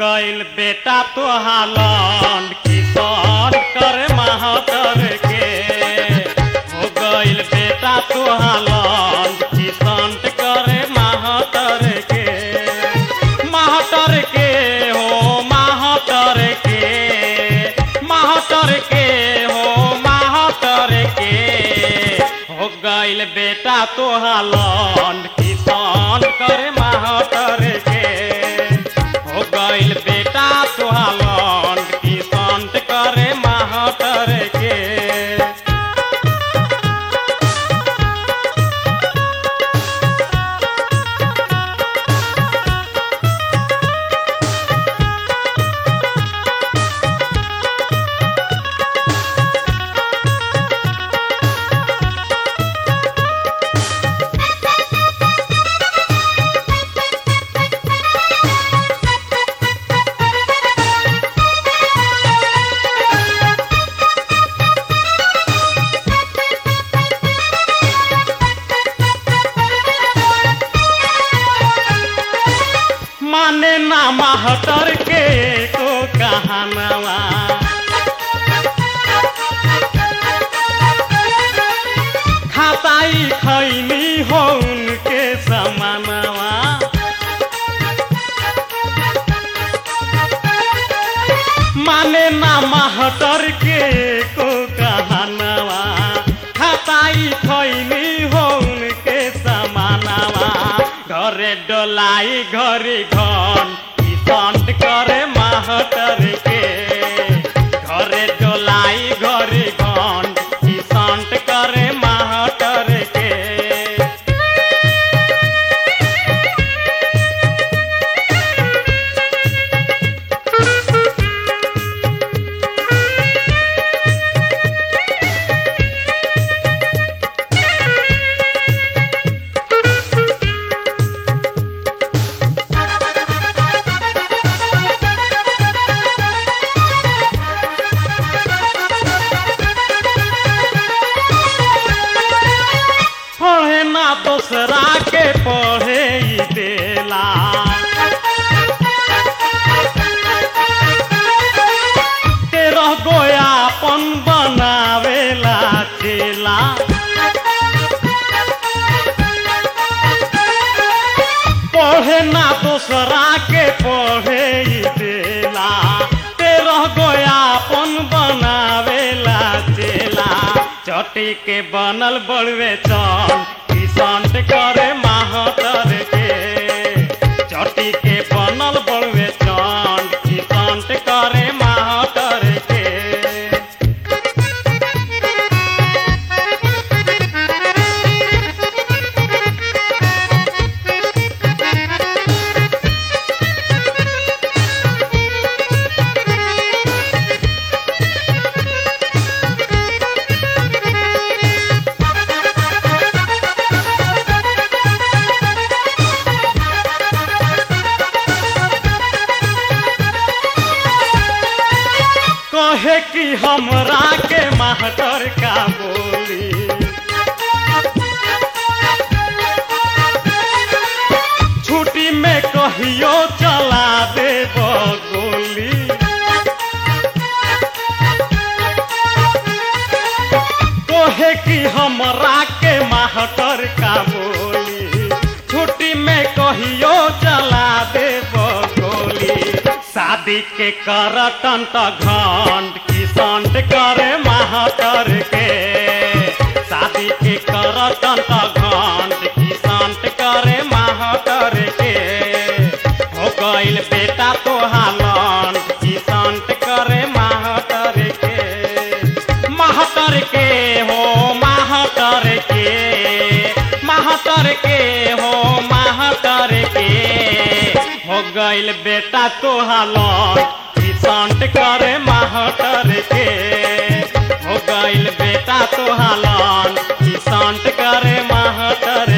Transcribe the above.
गइल बेटा तोहालन किसान करे महातर के हो गइल बेटा तोहालन किसान करे महातर के महातर के हो महातर के महातर के हो महातर के हो गइल बेटा तोहालन किसान करे महातर के हो गइल बेटा तोहालन किसान करे महातर के माने ना महतर के को कहानवा खाताई खैनी हो उनके समानवा माने ना महतर के को कहानवा खाताई खैनी हो उनके समानवा घरे डोलाई घरे घन किसान करे महतर के घरे डोलाई घरे घन किसान करे महतर के पढ़े ना दूसरा के पढ़े ही देला तेरह गोया अपन बनावेला चेला पढ़े ना दूसरा के पढ़े ही देला तेरह गोया अपन बनावेला चेला चटी के बनल बड़वे चन किसान करे महातर के चटी के बनल बड़वे चन किसान करे महातर के कहे कि हमरा के मास्टर का बोली छुट्टी में कहियो चला दे गोली कहे कि हमरा के मास्टर का बोली छुट्टी में कहियो चला दे गोली शादी के करटन त घंट किसान करे महातर के शादी के करटन त घंट किसान करे महातर के हो गइल बेटा तो हालन किसान करे महातर के महातर के हो महातर के महातर के हो महातर के हो गइल बेटा तोहालन किसान करे महातर के हो गइल बेटा तोहालन किसान करे महातर